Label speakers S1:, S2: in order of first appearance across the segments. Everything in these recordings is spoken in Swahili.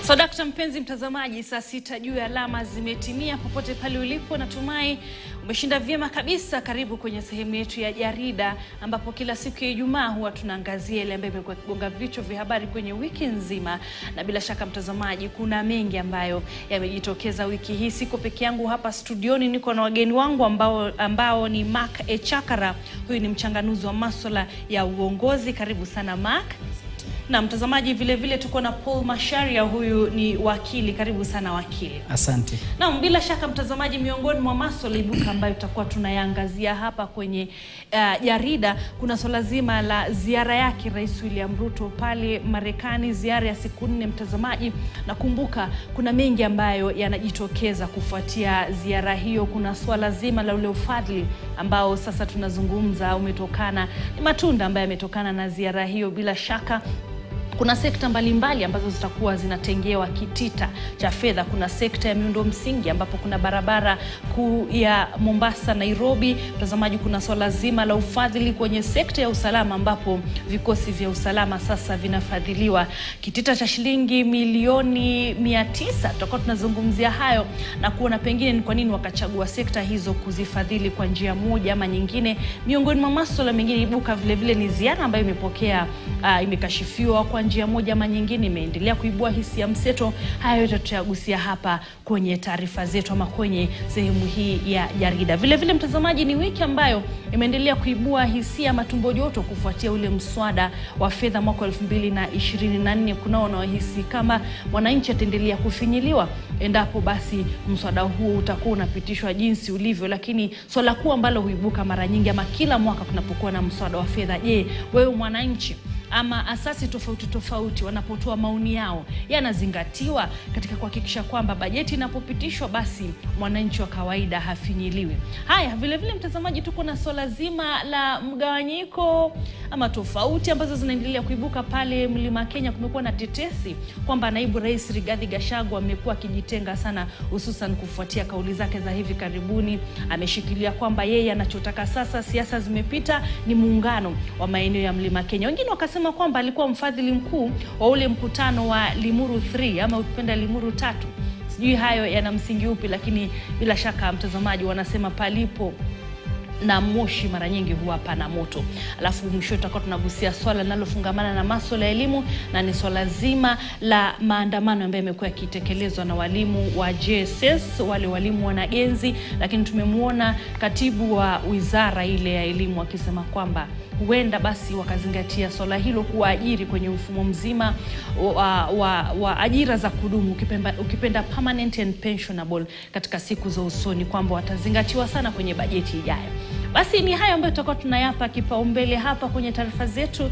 S1: So dakta, mpenzi mtazamaji, saa sita juu ya alama zimetimia. Popote pale ulipo, natumai umeshinda vyema kabisa. Karibu kwenye sehemu yetu ya jarida, ambapo kila siku ya Ijumaa huwa tunaangazia ile ambayo imekuwa kigonga vichwa vya habari kwenye wiki nzima, na bila shaka mtazamaji, kuna mengi ambayo yamejitokeza wiki hii. Siko peke yangu hapa studioni, niko na wageni wangu ambao, ambao ni Mark Echakara. Huyu ni mchanganuzi wa masuala ya uongozi. Karibu sana Mark. Na mtazamaji, vile vile tuko na Paul Masharia, huyu ni wakili. Karibu sana wakili.
S2: Asante.
S1: Naam, bila shaka mtazamaji, miongoni mwa masuala ibuka ambayo tutakuwa tunayaangazia hapa kwenye uh, jarida, kuna swala zima la ziara yake Rais William Ruto pale Marekani, ziara ya siku nne. Mtazamaji, nakumbuka kuna mengi ambayo yanajitokeza kufuatia ziara hiyo. Kuna swala zima la ule ufadhili ambao sasa tunazungumza umetokana, ni matunda ambayo yametokana na ziara hiyo. Bila shaka kuna sekta mbalimbali ambazo zitakuwa zinatengewa kitita cha fedha. Kuna sekta ya miundo msingi ambapo kuna barabara kuu ya Mombasa Nairobi. Mtazamaji, kuna swala zima la ufadhili kwenye sekta ya usalama ambapo vikosi vya usalama sasa vinafadhiliwa kitita cha shilingi milioni mia tisa. Tutakuwa tunazungumzia hayo na kuona pengine ni kwa nini wakachagua sekta hizo kuzifadhili kwa njia moja ama nyingine. Miongoni mwa masuala mengine ibuka vile vile ni ziara ambayo imepokea uh, imekashifiwa kwa njia moja ama nyingine, imeendelea kuibua hisia mseto. Haya yote tutayagusia hapa kwenye taarifa zetu ama kwenye sehemu hii ya jarida. Vile vile, mtazamaji, ni wiki ambayo imeendelea kuibua hisia matumbo joto kufuatia ule mswada wa fedha mwaka elfu mbili na ishirini na nne. Kunao wanaohisi kama mwananchi ataendelea kufinyiliwa endapo basi mswada huu utakuwa unapitishwa jinsi ulivyo, lakini swala kuu ambalo huibuka mara nyingi ama kila mwaka kunapokuwa na mswada wa fedha, je, wewe mwananchi ama asasi tofauti tofauti wanapotoa maoni yao yanazingatiwa katika kuhakikisha kwamba bajeti inapopitishwa basi mwananchi wa kawaida hafinyiliwi. Haya, vile vile mtazamaji, tuko na swala zima la mgawanyiko ama tofauti ambazo zinaendelea kuibuka pale Mlima Kenya. Kumekuwa na tetesi kwamba naibu rais Rigathi Gachagua amekuwa akijitenga sana, hususan kufuatia kauli zake za hivi karibuni. Ameshikilia kwamba yeye anachotaka sasa, siasa zimepita, ni muungano wa maeneo ya Mlima Kenya. Wengine wakasema kwamba alikuwa mfadhili mkuu wa ule mkutano wa Limuru 3 ama ukipenda Limuru tatu. Sijui hayo yana msingi upi, lakini bila shaka mtazamaji, wanasema palipo na moshi mara nyingi huwa pana moto. Alafu mwisho tutakuwa tunagusia swala linalofungamana na masuala ya elimu na ni swala zima la maandamano ambayo yamekuwa yakitekelezwa na walimu wa JSS, wale walimu wanagenzi, lakini tumemwona katibu wa wizara ile ya elimu akisema kwamba huenda basi wakazingatia swala hilo kuwaajiri kwenye mfumo mzima wa, wa, wa ajira za kudumu ukipenda, ukipenda permanent and pensionable katika siku za usoni, kwamba watazingatiwa sana kwenye bajeti ijayo. Basi ni hayo ambayo tutakuwa tunayapa kipaumbele hapa kwenye taarifa zetu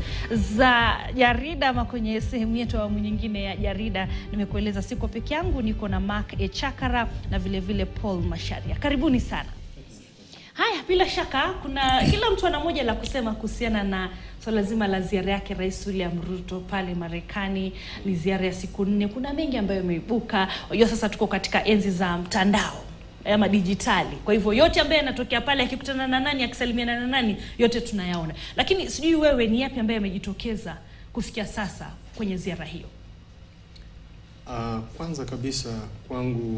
S1: za jarida ama kwenye sehemu yetu awamu nyingine ya jarida. Nimekueleza siko peke yangu, niko na Mark Echakara na vile vile Paul Masharia. Karibuni sana. Haya, bila shaka kuna kila mtu ana moja la kusema kuhusiana na swala so zima la ziara yake Rais William Ruto pale Marekani. Ni ziara ya siku nne, kuna mengi ambayo yameibuka. Unajua sasa tuko katika enzi za mtandao ama dijitali, kwa hivyo yote ambayo yanatokea pale, akikutana na nani, akisalimiana na nani, yote tunayaona. Lakini sijui wewe, ni yapi ambayo yamejitokeza kufikia sasa kwenye ziara hiyo?
S3: Uh, kwanza kabisa kwangu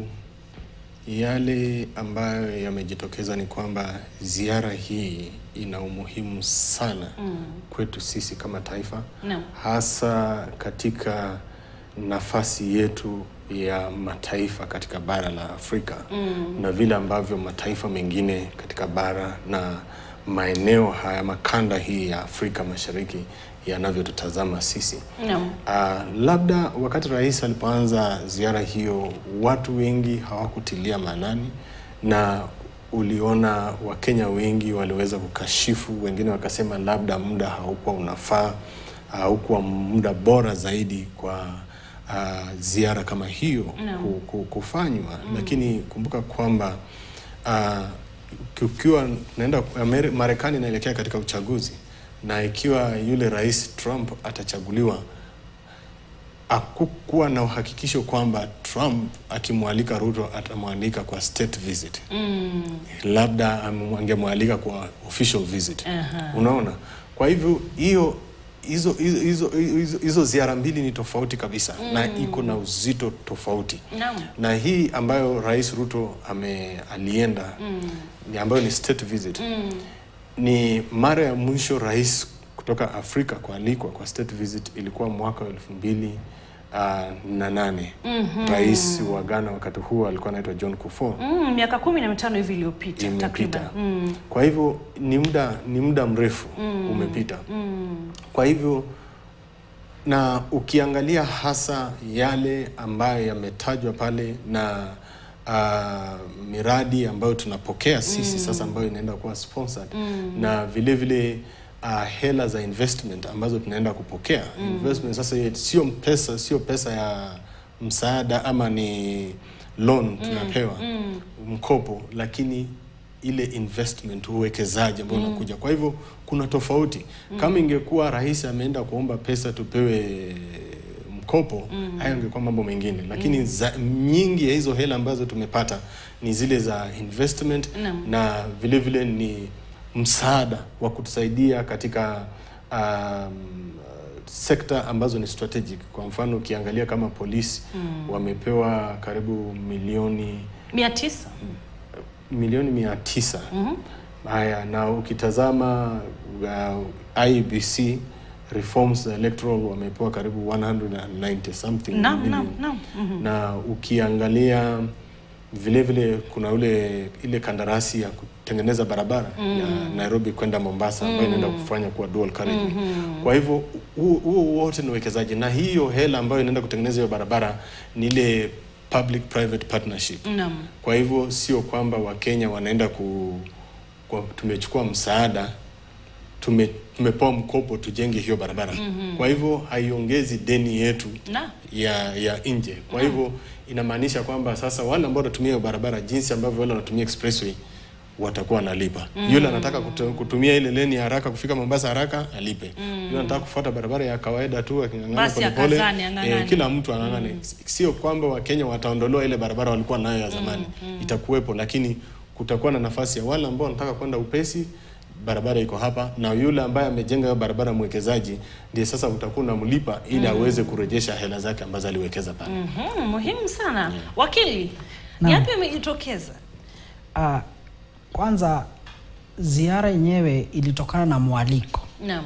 S3: yale ambayo yamejitokeza ni kwamba ziara hii ina umuhimu sana mm. kwetu sisi kama taifa
S1: no.
S3: hasa katika nafasi yetu ya mataifa katika bara la Afrika mm. na vile ambavyo mataifa mengine katika bara na maeneo haya makanda hii ya Afrika Mashariki yanavyotutazama sisi
S1: no.
S3: Uh, labda wakati rais alipoanza ziara hiyo watu wengi hawakutilia maanani, na uliona Wakenya wengi waliweza kukashifu, wengine wakasema labda muda haukuwa unafaa, haukuwa muda bora zaidi kwa uh, ziara kama hiyo
S1: no.
S3: kufanywa mm. Lakini kumbuka kwamba uh, ukiwa naenda Marekani inaelekea katika uchaguzi na ikiwa yule rais Trump atachaguliwa, akukuwa na uhakikisho kwamba Trump akimwalika Ruto atamwalika kwa state visit
S1: mm.
S3: labda angemwalika kwa official visit
S1: Aha.
S3: unaona. Kwa hivyo hiyo hizo hizo hizo hizo- hizo ziara mbili ni tofauti kabisa na iko na uzito tofauti
S1: Naam.
S3: na hii ambayo Rais Ruto ame alienda ni ambayo ni state visit ni mara ya mwisho rais kutoka Afrika kualikwa kwa state visit ilikuwa mwaka wa elfu mbili uh, na nane rais wa Ghana wakati huo alikuwa anaitwa John Kufuor
S1: Mm, miaka kumi na mitano hivi iliyopita
S3: imepita.
S1: takriban. Mm.
S3: Kwa hivyo ni muda ni muda mrefu umepita. Kwa hivyo na ukiangalia hasa yale ambayo yametajwa pale na uh, miradi ambayo tunapokea sisi sasa ambayo inaenda kuwa sponsored na vile vile uh, hela za investment ambazo tunaenda kupokea investment sasa hiyo sio pesa sio pesa ya msaada ama ni loan tunapewa mkopo lakini ile investment uwekezaji ambao unakuja kwa hivyo kuna tofauti kama ingekuwa rais ameenda kuomba pesa tupewe mkopo hayo ingekuwa mambo mengine lakini za, nyingi ya hizo hela ambazo tumepata ni zile za investment
S1: Naam.
S3: na vile vile ni msaada wa kutusaidia katika um, sekta ambazo ni strategic kwa mfano ukiangalia kama polisi wamepewa karibu milioni
S1: mia tisa
S3: milioni mia tisa haya na ukitazama uh, IBC reforms za electoral wamepewa karibu 190 something
S1: Naam,
S3: million.
S1: naam, naam.
S3: na ukiangalia vile vile kuna ule ile kandarasi ya kutengeneza barabara ya Nairobi kwenda Mombasa ambayo inaenda kufanya kuwa dual carriageway. Kwa hivyo huo huo wote ni uwekezaji na hiyo hela ambayo inaenda kutengeneza hiyo barabara ni ile public private partnership.
S1: Naam.
S3: Kwa hivyo sio kwamba Wakenya wanaenda ku kwa, tumechukua msaada tume, tumepewa mkopo tujenge hiyo barabara. Kwa hivyo haiongezi deni yetu
S1: Na.
S3: ya ya nje. Kwa hivyo inamaanisha kwamba sasa wale ambao wanatumia hiyo barabara jinsi ambavyo wale wanatumia expressway watakuwa wanalipa. Yule anataka kutu- kutumia ile leni ya haraka kufika Mombasa haraka alipe. Yule anataka kufuata barabara ya kawaida tu aking'ang'ana
S1: Basi
S3: polepole.
S1: akazane, ang'ang'ane.
S3: kila mtu anang'ane. Sio kwamba Wakenya wataondolewa ile barabara walikuwa nayo ya zamani. Itakuwepo lakini kutakuwa na nafasi ya wale ambao wanataka kwenda upesi barabara iko hapa na yule ambaye amejenga hiyo barabara mwekezaji ndiye sasa utakuwa unamlipa ili aweze kurejesha hela zake ambazo aliwekeza pale.
S1: Mhm, muhimu sana wakili ni
S2: Naam.
S1: yapi yamejitokeza
S2: Ah, kwanza ziara yenyewe ilitokana na mwaliko
S1: naam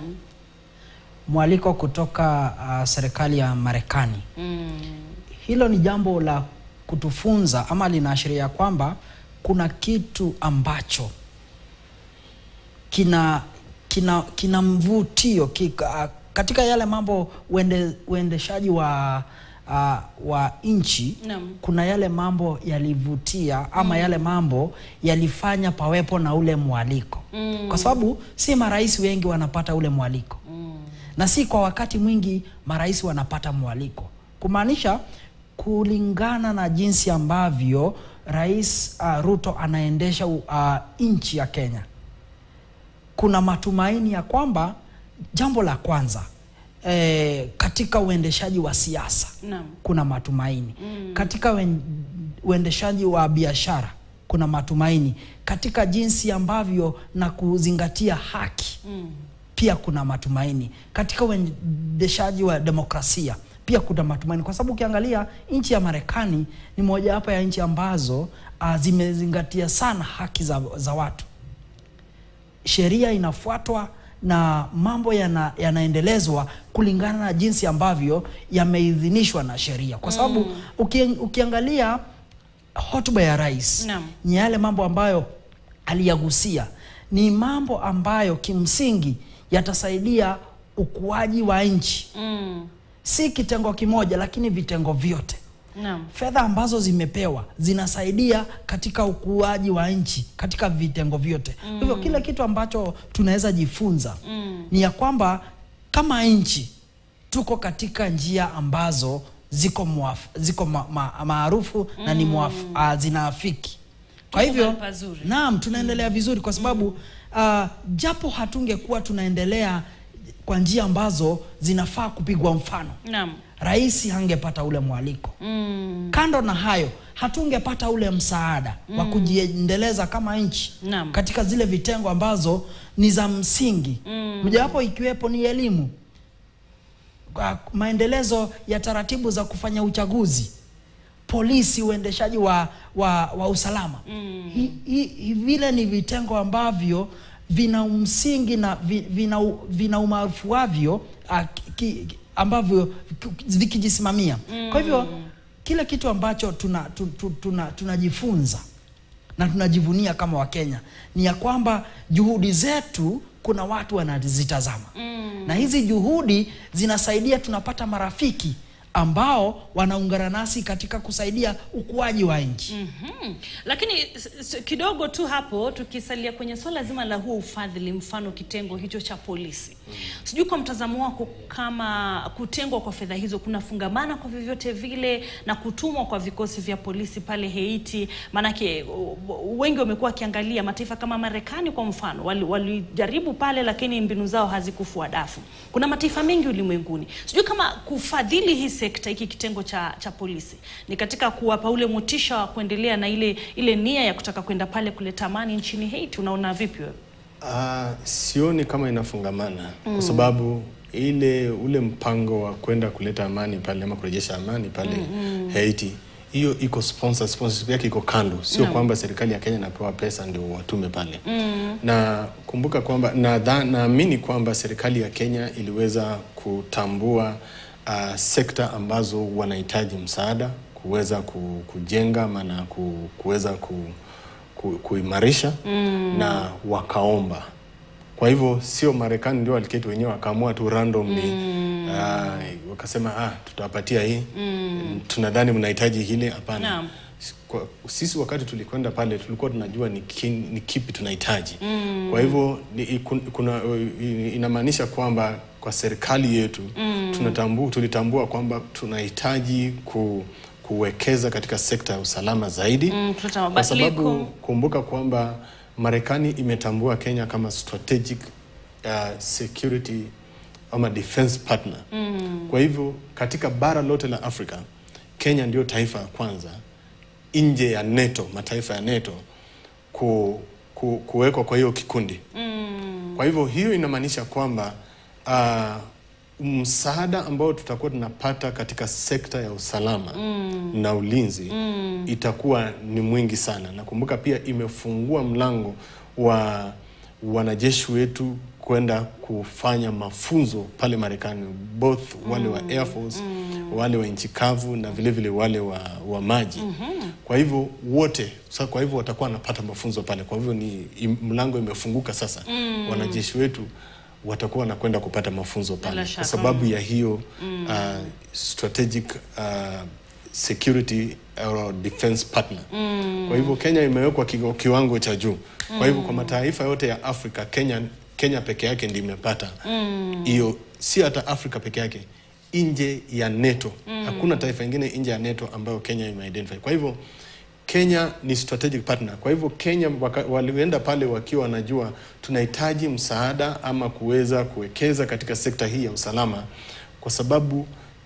S2: mwaliko kutoka ah, serikali ya Marekani.
S1: mm.
S2: Hilo ni jambo la kutufunza ama linaashiria kwamba kuna kitu ambacho kina kina kina mvutio kika, katika yale mambo uende, uendeshaji wa uh, wa nchi
S1: Naam.
S2: kuna yale mambo yalivutia ama yale mambo yalifanya pawepo na ule mwaliko
S1: Mm.
S2: kwa sababu si marais wengi wanapata ule mwaliko
S1: Mm.
S2: na si kwa wakati mwingi marais wanapata mwaliko, kumaanisha kulingana na jinsi ambavyo Rais uh, Ruto anaendesha uh, nchi ya Kenya, kuna matumaini ya kwamba jambo la kwanza eh, katika uendeshaji wa siasa
S1: Naam.
S2: kuna matumaini katika uen- uendeshaji wa biashara kuna matumaini katika jinsi ambavyo na kuzingatia haki
S1: Mm.
S2: pia kuna matumaini katika uendeshaji wa demokrasia pia kuna matumaini kwa sababu ukiangalia nchi ya Marekani ni mojawapo ya nchi ambazo uh, zimezingatia sana haki za, za watu sheria inafuatwa na mambo yana, yanaendelezwa kulingana na jinsi ambavyo yameidhinishwa na sheria kwa sababu uki, ukiangalia hotuba ya rais
S1: Naam.
S2: ni yale mambo ambayo aliyagusia ni mambo ambayo kimsingi yatasaidia ukuaji wa nchi
S1: Mm.
S2: si kitengo kimoja lakini vitengo vyote
S1: Naam.
S2: fedha ambazo zimepewa zinasaidia katika ukuaji wa nchi katika vitengo vyote kwa hivyo kile kitu ambacho tunaweza jifunza
S1: Mm.
S2: ni ya kwamba kama nchi tuko katika njia ambazo ziko muaf, ziko ma, ma, maarufu na ni muaf, uh, zinaafiki kwa
S1: Tuko
S2: hivyo
S1: mahali pazuri.
S2: naam tunaendelea vizuri kwa sababu uh, japo hatungekuwa tunaendelea kwa njia ambazo zinafaa kupigwa mfano
S1: Naam.
S2: rais hangepata ule mwaliko
S1: Mm.
S2: kando na hayo hatungepata ule msaada wa kujiendeleza kama nchi
S1: Naam.
S2: katika zile vitengo ambazo ni za msingi
S1: Mm.
S2: mojawapo ikiwepo ni elimu uh, maendelezo ya taratibu za kufanya uchaguzi polisi uendeshaji wa, wa, wa usalama mm. hi, hi, hi, vile ni vitengo ambavyo vina msingi na vi- vina, u- vina umaarufu wavyo uh, ki, ki- ambavyo ki- vikijisimamia mm. kwa hivyo kile kitu ambacho tunajifunza tuna, tuna, tuna tunajifunza na tunajivunia kama wakenya ni ya kwamba juhudi zetu kuna watu wanazitazama mm. na hizi juhudi zinasaidia tunapata marafiki ambao wanaungana nasi katika kusaidia ukuaji wa nchi
S1: Mhm. Lakini s- s- kidogo tu hapo tukisalia kwenye swala zima la huo ufadhili, mfano kitengo hicho cha polisi, sijui kwa mtazamo wako kama kutengwa kwa fedha hizo kunafungamana kwa vyovyote vile na kutumwa kwa vikosi vya polisi pale Haiti? Maanake u- u- wengi wamekuwa wakiangalia mataifa kama Marekani kwa mfano, wali- walijaribu pale, lakini mbinu zao hazikufua dafu. Kuna mataifa mengi ulimwenguni, sijui kama kufadhili hii sekta, hiki kitengo cha, cha polisi ni katika kuwapa ule motisha wa kuendelea na ile ile nia ya kutaka kwenda pale kuleta amani nchini Haiti. Unaona vipi wewe?
S3: Uh, sioni kama inafungamana mm. kwa sababu ile ule mpango wa kwenda kuleta amani pale ama kurejesha amani pale mm, Haiti hiyo iko sponsor, sponsorship yake iko kando, sio
S1: Naam.
S3: kwamba serikali ya Kenya inapewa pesa ndio watume pale mm. na kumbuka kwamba nadha- naamini kwamba serikali ya Kenya iliweza kutambua uh, sekta ambazo wanahitaji msaada kuweza ku- kujenga maana ku, kuweza ku, ku, kuimarisha mm. na wakaomba kwa hivyo sio Marekani ndio waliketi wenyewe wakaamua tu randomly mm. uh, wakasema ah, tutawapatia hii mm. tunadhani mnahitaji hile. Hapana.
S1: Naam.
S3: Kwa, sisi wakati tulikwenda pale tulikuwa tunajua ni, ki, ni kipi tunahitaji mm. kwa hivyo ni, ikun- kuna, inamaanisha kwamba kwa serikali yetu mm. tunatambu, tulitambua kwamba tunahitaji ku, kuwekeza katika sekta ya usalama zaidi
S1: Mm, kuleta
S3: kwa
S1: mabadiliko.
S3: sababu kumbuka kwamba Marekani imetambua Kenya kama strategic uh, security ama defense partner mm. Kwa hivyo katika bara lote la Afrika Kenya ndio taifa ya kwanza nje ya NATO, mataifa ya NATO ku, ku, kuwekwa kwa hiyo kikundi mm. Kwa hivyo hiyo inamaanisha kwamba uh, msaada ambao tutakuwa tunapata katika sekta ya usalama mm. na ulinzi mm. itakuwa ni mwingi sana. Nakumbuka pia imefungua mlango wa wanajeshi wetu kwenda kufanya mafunzo pale Marekani, both wale wa Air Force wale wa nchi kavu na vile vile wale wa, wa maji kwa hivyo wote sasa, kwa hivyo watakuwa wanapata mafunzo pale. Kwa hivyo ni im- mlango imefunguka sasa, wanajeshi wetu watakuwa wanakwenda kupata mafunzo
S1: Bila
S3: pale
S1: shaka.
S3: kwa sababu ya hiyo uh, strategic uh, security or defense partner. Kwa hivyo Kenya imewekwa kigo- kiwango cha juu. Kwa hivyo kwa mataifa yote ya Afrika Kenya, Kenya peke yake ndiyo imepata hiyo, si hata Afrika peke yake, nje ya NATO hakuna taifa ingine nje ya NATO ambayo Kenya imeidentify. Kwa hivyo Kenya ni strategic partner. Kwa hivyo Kenya waka, walienda pale wakiwa wanajua tunahitaji msaada ama kuweza kuwekeza katika sekta hii ya usalama, kwa sababu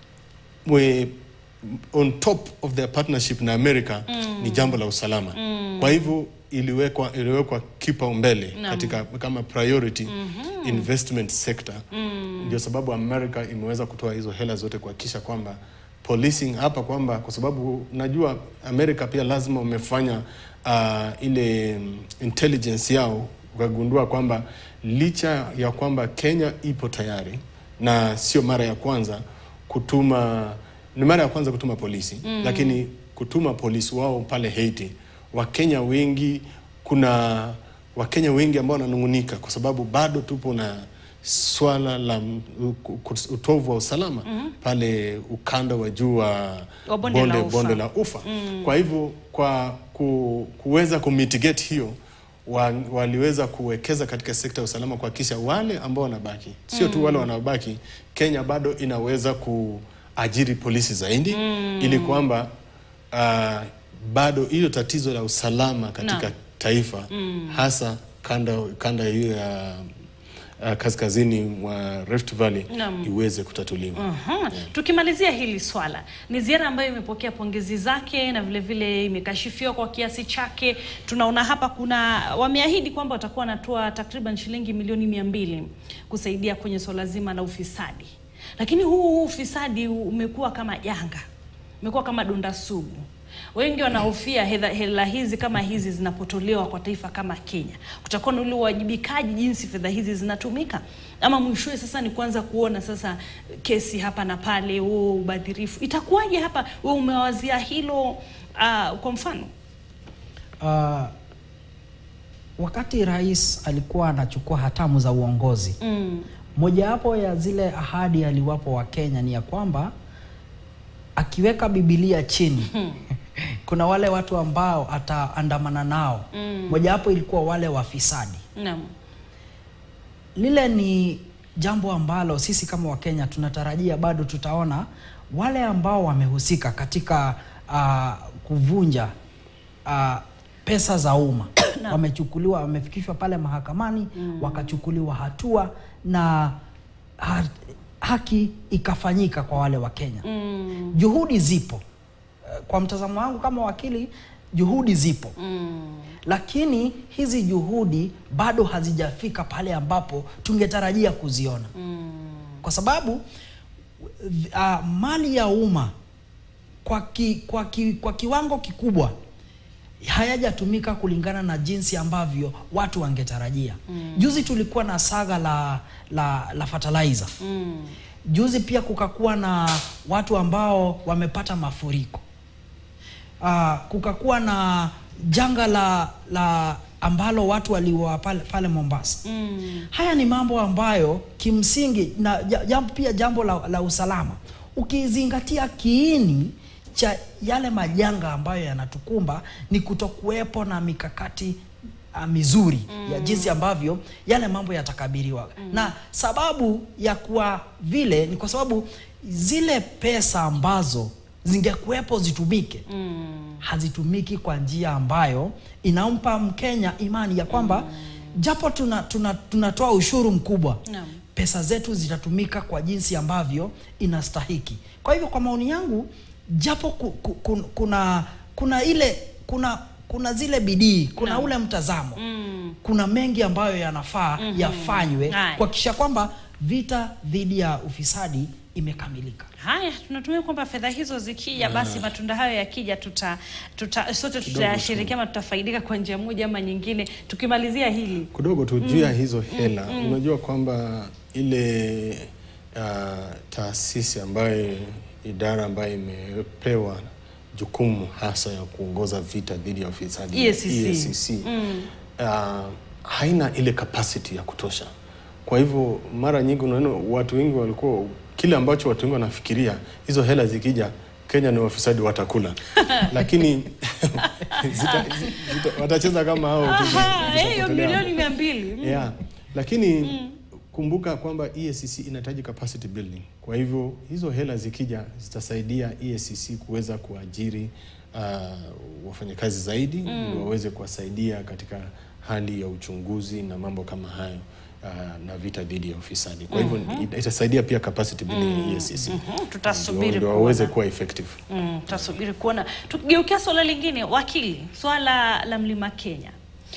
S3: we, on top of their partnership na America ni jambo la usalama. Kwa hivyo iliwekwa iliwekwa kipaumbele
S1: Naam.
S3: katika kama priority investment sector. Ndio sababu America imeweza kutoa hizo hela zote kuhakikisha kwamba policing hapa kwamba kwa sababu najua America pia lazima wamefanya uh, ile mm, intelligence yao wakagundua kwamba licha ya kwamba Kenya ipo tayari na sio mara ya kwanza kutuma ni mara ya kwanza kutuma polisi mm. lakini kutuma polisi wao pale Haiti, Wakenya wengi kuna Wakenya wengi ambao wananung'unika kwa sababu bado tupo na swala la m- u- ku- utovu wa usalama pale ukanda wa juu wa
S1: Wa bonde la ufa.
S3: bonde la ufa. Kwa hivyo kwa ku, kuweza kumitigate hiyo wa, waliweza kuwekeza katika sekta ya usalama kuhakikisha wale ambao wanabaki sio tu wale wanaobaki, Kenya bado inaweza kuajiri polisi zaidi ili kwamba uh, bado hilo tatizo la usalama katika
S1: Naam.
S3: taifa hasa kanda kanda hiyo ya uh, kaskazini mwa Rift Valley
S1: Naam.
S3: iweze kutatuliwa.
S1: Aha. Tukimalizia hili swala, ni ziara ambayo imepokea pongezi zake na vile vile imekashifiwa kwa kiasi chake. Tunaona hapa kuna wameahidi kwamba watakuwa wanatoa takriban shilingi milioni mia mbili kusaidia kwenye swala zima la ufisadi lakini huu ufisadi umekuwa kama janga, umekuwa kama donda sugu. Wengi wanahofia hela, hela hizi kama hizi zinapotolewa kwa taifa kama Kenya, kutakuwa na ule uwajibikaji jinsi fedha hizi zinatumika, ama mwishowe sasa ni kuanza kuona sasa kesi hapa na pale, huo ubadhirifu itakuwaje hapa? Wewe umewazia hilo uh, kwa mfano
S2: Uh, wakati rais alikuwa anachukua hatamu za uongozi
S1: mm.
S2: mojawapo ya zile ahadi aliwapo wa Kenya ni ya kwamba akiweka Biblia chini kuna wale watu ambao ataandamana nao
S1: Mm.
S2: mojawapo ilikuwa wale wafisadi.
S1: Naam.
S2: Lile ni jambo ambalo sisi kama Wakenya tunatarajia bado tutaona wale ambao wamehusika katika uh, kuvunja uh, pesa za umma
S1: Naam.
S2: wamechukuliwa, wamefikishwa pale mahakamani wakachukuliwa hatua na ha, haki ikafanyika kwa wale wa Kenya.
S1: Mm.
S2: Juhudi zipo. Eh, Kwa mtazamo wangu kama wakili, juhudi zipo
S1: Mm.
S2: lakini hizi juhudi bado hazijafika pale ambapo tungetarajia kuziona
S1: Mm.
S2: kwa sababu uh, mali ya umma kwa, ki, kwa, ki, kwa kiwango kikubwa hayajatumika kulingana na jinsi ambavyo watu wangetarajia. Juzi tulikuwa na saga la, la, la fertilizer.
S1: Mm.
S2: Juzi pia kukakuwa na watu ambao wamepata mafuriko. Uh, kukakuwa na janga la, la ambalo watu waliwa pale, pale Mombasa.
S1: Mm.
S2: Haya ni mambo ambayo kimsingi na ja- jambo, pia jambo la, la usalama ukizingatia kiini cha yale majanga ambayo yanatukumba ni kutokuwepo na mikakati uh, mizuri ya jinsi ambavyo yale mambo yatakabiliwa na sababu ya kuwa vile ni kwa sababu zile pesa ambazo zingekuwepo zitumike
S1: Mm.
S2: hazitumiki kwa njia ambayo inampa Mkenya imani ya kwamba japo tuna, tuna, tunatoa ushuru mkubwa
S1: Naam.
S2: pesa zetu zitatumika kwa jinsi ambavyo inastahiki. Kwa hivyo kwa maoni yangu, japo ku, ku, ku, kuna kuna ile kuna kuna zile bidii, kuna
S1: Naam.
S2: ule mtazamo
S1: Mm.
S2: kuna mengi ambayo yanafaa yafanywe
S1: Haya.
S2: kuhakikisha kwamba vita dhidi ya ufisadi imekamilika.
S1: Haya, tunatumia kwamba fedha hizo zikija, basi matunda hayo yakija, tuta, tuta sote tutayashirikia ama tutafaidika kwa njia moja ama nyingine. Tukimalizia hili
S3: kidogo tu juu ya hizo hela unajua kwamba ile uh, taasisi ambayo idara ambayo imepewa jukumu hasa ya kuongoza vita dhidi ya ufisadi
S1: EACC.
S3: EACC, uh, haina ile capacity ya kutosha kwa hivyo mara nyingi unaona watu wengi walikuwa kile ambacho watu wengi wanafikiria hizo hela zikija Kenya ni wafisadi watakula lakini zita, zita, watacheza kama hao tu.
S1: Aha, eh, hiyo
S3: Zitapotelea
S1: milioni mia mbili Mm.
S3: yeah. Lakini kumbuka kwamba EACC inahitaji capacity building. Kwa hivyo hizo hela zikija zitasaidia EACC kuweza kuajiri uh, wafanyakazi zaidi ili waweze kuwasaidia katika hali ya uchunguzi na mambo kama hayo uh, na vita dhidi ya ufisadi. Kwa hivyo ita- itasaidia pia capacity building ya EACC.
S1: Mhm, tutasubiri
S3: Ndio- ndio waweze
S1: kuona.
S3: kuwa effective.
S1: Mm, tutasubiri kuona. Tukigeukia swala lingine, wakili, swala la mlima Kenya,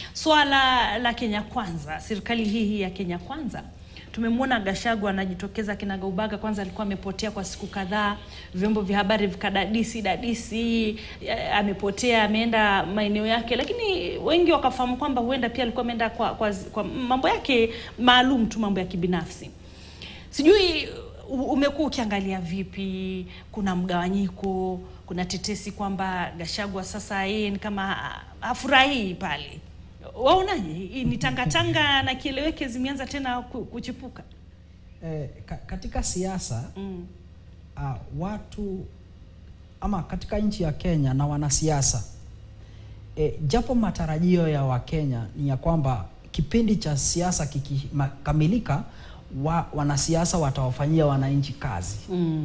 S1: swala la Kenya Kwanza, serikali hii hii ya Kenya Kwanza tumemwona Gachagua anajitokeza kinagaubaga. Kwanza alikuwa amepotea kwa siku kadhaa, vyombo vya habari vikadadisi dadisi, eh, amepotea, ameenda maeneo yake, lakini wengi wakafahamu kwamba huenda pia alikuwa ameenda kwa, kwa, kwa mambo yake maalum tu, mambo ya kibinafsi. Sijui u- umekuwa ukiangalia vipi? Kuna mgawanyiko, kuna tetesi kwamba Gachagua sasa yeye ni kama ha- hafurahii pale. Waonaje? Hii Ni tangatanga na kieleweke zimeanza tena ku- kuchipuka.
S2: Eh, ka, katika siasa
S1: Mm.
S2: uh, watu ama katika nchi ya Kenya na wanasiasa e, japo matarajio ya Wakenya ni ya kwamba kipindi cha siasa kikikamilika, wa, wanasiasa watawafanyia wananchi kazi.
S1: Mm.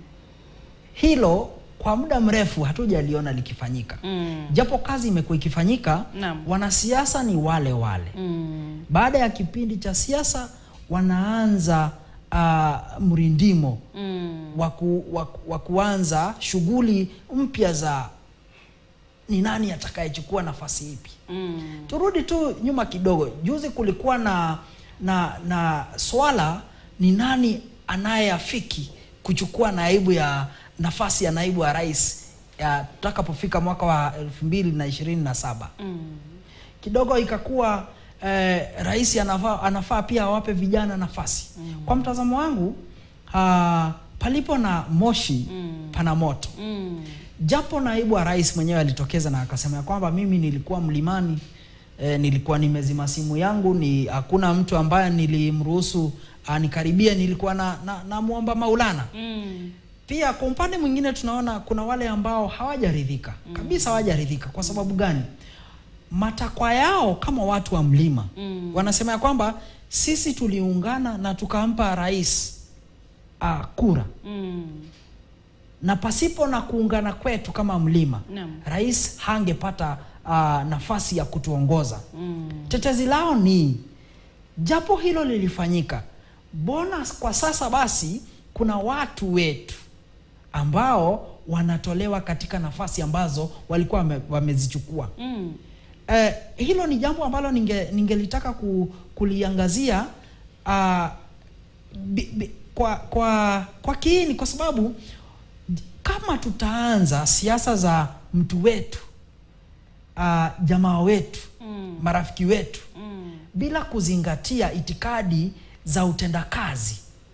S2: Hilo kwa muda mrefu hatujaliona likifanyika,
S1: Mm.
S2: japo kazi imekuwa ikifanyika.
S1: Naam.
S2: Wanasiasa ni wale wale
S1: Mm.
S2: baada ya kipindi cha siasa wanaanza uh, mrindimo
S1: Mm.
S2: wa ku- wa ku- wa kuanza shughuli mpya za ni nani atakayechukua nafasi ipi.
S1: Mm.
S2: Turudi tu nyuma kidogo. Juzi kulikuwa na na na swala ni nani anayeafiki kuchukua naibu ya nafasi ya naibu wa rais ya tutakapofika mwaka wa elfu mbili na ishirini na saba kidogo ikakuwa eh, rais anafaa, anafaa pia awape vijana nafasi kwa mtazamo wangu ah, palipo na moshi pana moto
S1: Mm.
S2: japo naibu wa rais mwenyewe alitokeza na akasema ya kwamba mimi nilikuwa mlimani e, nilikuwa nimezima simu yangu ni hakuna mtu ambaye nilimruhusu anikaribie nilikuwa na, na, na muomba maulana
S1: Mm.
S2: pia kwa upande mwingine tunaona kuna wale ambao hawajaridhika kabisa hawajaridhika kwa sababu gani matakwa yao kama watu wa mlima
S1: Mm.
S2: wanasema ya kwamba sisi tuliungana na tukampa rais uh, kura
S1: Mm.
S2: na pasipo na kuungana kwetu kama mlima
S1: Naam.
S2: rais hangepata uh, nafasi ya kutuongoza
S1: Mm.
S2: tetezi lao ni japo hilo lilifanyika mbona kwa sasa basi kuna watu wetu ambao wanatolewa katika nafasi ambazo walikuwa wame, wamezichukua
S1: Mm.
S2: eh, hilo ni jambo ambalo ninge ningelitaka ku, kuliangazia uh, bi, bi, kwa kwa kwa kiini kwa sababu kama tutaanza siasa za mtu wetu uh, jamaa wetu
S1: Mm.
S2: marafiki wetu
S1: Mm.
S2: bila kuzingatia itikadi za utendakazi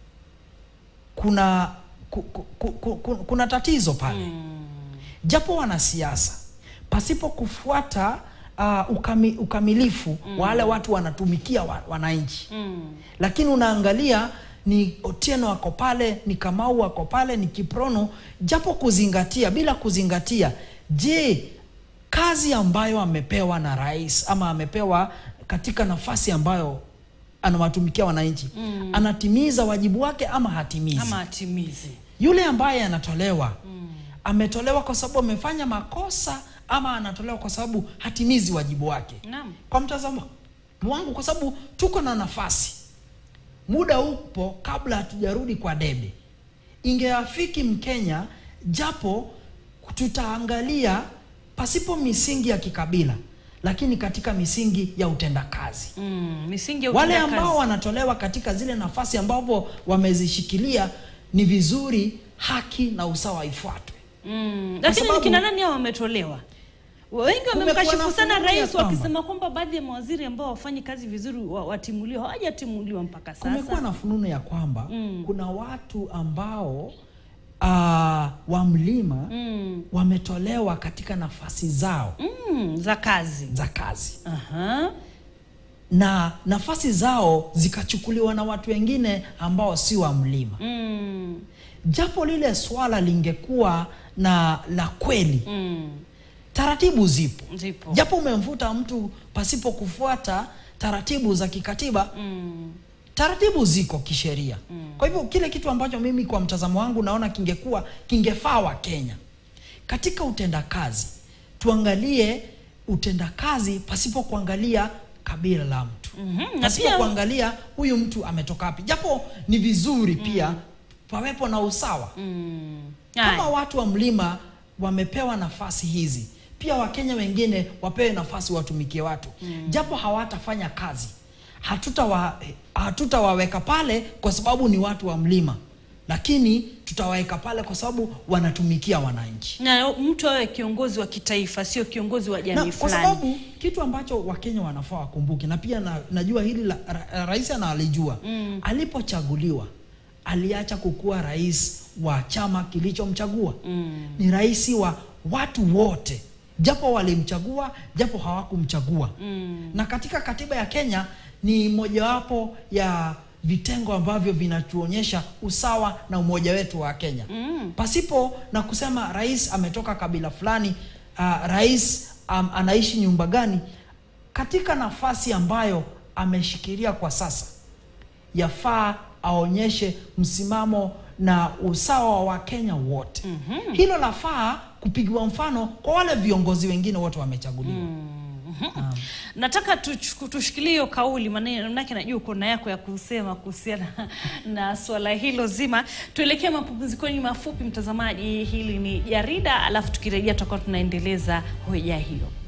S2: kuna ku, ku, ku, ku, ku, kuna tatizo pale
S1: Mm.
S2: japo wanasiasa pasipo kufuata uh, ukami, ukamilifu mm. wale watu wanatumikia wa, wananchi
S1: Mm.
S2: lakini unaangalia ni Otieno ako pale, ni Kamau ako pale, ni Kiprono, japo kuzingatia, bila kuzingatia, je, kazi ambayo amepewa na rais ama amepewa katika nafasi ambayo anawatumikia wananchi
S1: Mm.
S2: anatimiza wajibu wake ama hatimizi?
S1: Ama atimizi.
S2: Yule ambaye anatolewa ametolewa kwa sababu amefanya makosa ama anatolewa kwa sababu hatimizi wajibu wake?
S1: Naam.
S2: kwa mtazamo wangu, kwa sababu tuko na nafasi, muda upo kabla hatujarudi kwa debe. Ingeafiki Mkenya, japo tutaangalia pasipo misingi ya kikabila, lakini katika misingi ya utendakazi.
S1: Mm. Misingi ya
S2: Wale
S1: utendakazi.
S2: ambao wanatolewa katika zile nafasi ambapo wamezishikilia, ni vizuri haki na usawa ifuatwe.
S1: Mm. Lakini
S2: sababu-
S1: ni kina nani hao wametolewa? Wengi
S2: Kumekuwa
S1: wamemkashifu
S2: na
S1: sana
S2: fununu ya
S1: rais
S2: kwamba-
S1: wakisema kwamba baadhi ya mawaziri ambao wafanyi kazi vizuri wa- watimuliwa, hawajatimuliwa mpaka
S2: Kumekuwa
S1: sasa.
S2: na fununu ya kwamba
S1: Mm.
S2: kuna watu ambao uh, wa mlima
S1: Mm.
S2: wametolewa katika nafasi zao
S1: Mm. Za kazi.
S2: za kazi
S1: Aha.
S2: na nafasi zao zikachukuliwa na watu wengine ambao si wa mlima.
S1: Mm.
S2: Japo lile swala lingekuwa na la kweli,
S1: Mm.
S2: taratibu zipo.
S1: Zipo.
S2: Japo umemvuta mtu pasipo kufuata taratibu za kikatiba,
S1: Mm.
S2: taratibu ziko kisheria. Kwa hivyo kile kitu ambacho mimi kwa mtazamo wangu naona kingekuwa kingefaa wa Kenya katika utendakazi, tuangalie utendakazi pasipo kuangalia kabila la mtu
S1: Mhm. Na
S2: pasipo
S1: pia
S2: kuangalia huyu mtu ametoka wapi, japo ni vizuri pia pawepo na usawa
S1: Mm.
S2: kama
S1: Haya.
S2: watu wa mlima wamepewa nafasi hizi, pia Wakenya wengine wapewe nafasi watumikie watu japo hawatafanya kazi, hatutawa hatutawaweka pale kwa sababu ni watu wa mlima, lakini tutawaweka pale kwa sababu wanatumikia wananchi
S1: na mtu awe kiongozi wa kitaifa, sio kiongozi wa
S2: na
S1: jamii
S2: kwa
S1: fulani.
S2: sababu kitu ambacho Wakenya wanafaa wakumbuke, na pia na, najua hili la, ra, rais analijua
S1: Mm.
S2: alipochaguliwa aliacha kukuwa rais wa chama kilichomchagua
S1: Mm.
S2: ni rais wa watu wote, japo walimchagua, japo hawakumchagua.
S1: Mm.
S2: Na katika katiba ya Kenya ni mojawapo ya vitengo ambavyo vinatuonyesha usawa na umoja wetu wa Kenya
S1: Mm.
S2: pasipo na kusema rais ametoka kabila fulani, uh, rais um, anaishi nyumba gani. Katika nafasi ambayo ameshikilia kwa sasa, yafaa aonyeshe msimamo na usawa wa Wakenya wote.
S1: Mhm.
S2: Hilo lafaa kupigiwa mfano kwa wale viongozi wengine wote wamechaguliwa. Naam.
S1: Nataka tuchu- tushikilie hiyo kauli, maana- manake najua uko na yako ya kusema kuhusiana na swala hilo zima. Tuelekee mapumzikoni mafupi, mtazamaji. Hili ni jarida, alafu tukirejea tutakuwa tunaendeleza hoja hiyo.